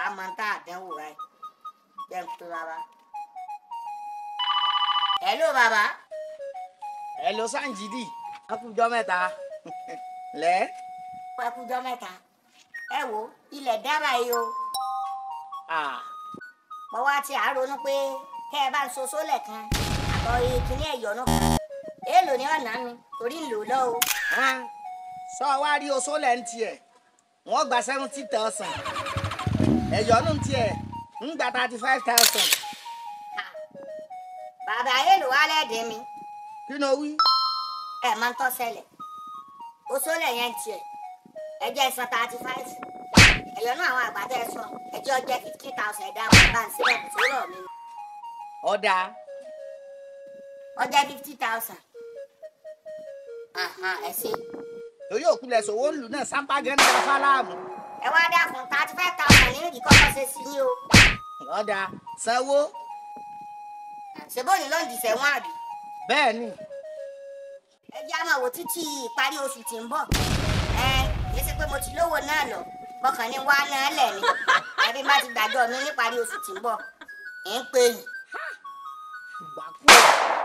àmọ́ tá a dánwò rẹ̀ jẹ́ ń pè bàbá. hello bàbá. hello sanjidi akújọ mẹ́ta lẹ. ẹ kújọ mẹ́ta ẹ wo ilẹ̀ dábà yìí o mo wá ti àárọ̀nù pé kẹ́ ẹ bá ń so sólẹ̀ kan àtọ̀ ìkíní ẹ̀yọ́nù kan èèlò ní ọ̀nà mi torí ń lò lọ o. sọ wá rí oṣó lẹ́ ń tiẹ̀ wọ́n gba seventy thousand ẹ̀yọ́nù tiẹ̀ ń gba thirty five thousand. bàbá èèlò wá lẹ́ẹ̀dín mi kí ló wí. ẹ máa ń tọ́ ṣẹlẹ̀ o sólẹ̀ yẹn ń tiẹ̀ ẹ jẹ́ san thirty five ẹ̀yọ́nù àwọn àgbàdo ẹ̀ sọ ẹjọ́ jẹ́ fifty thousand ẹ̀dá bàbá ń sílẹ̀ kò tó rọ̀ mi. ọ̀dà ọjọ́ fifty thousand ẹ ṣe. torí òkulẹ̀ sòwò ń lù náà sápá gẹ́gẹ́ ní fáláàmù. ẹ wá dá fún thirty five thousand ní ìdíkọ́kọ́ ṣe sí yín o. ọ̀dà sanwó. ṣèbó ni ló ń dìṣẹ́ wọn àbí. bẹ́ẹ̀ ni. ẹ jẹ́ àmọ́ wò títí ìparí oṣù tí ń bọ̀. ẹ kì í ṣe pé mo ti lówó náà lọ bọ́kàn ní wá náà lẹ̀ ni ẹbí má ti gbàgbọ́ mi níparí oṣù tí ń bọ̀. ẹ̀ ń pè yín. ìgbà kúrò.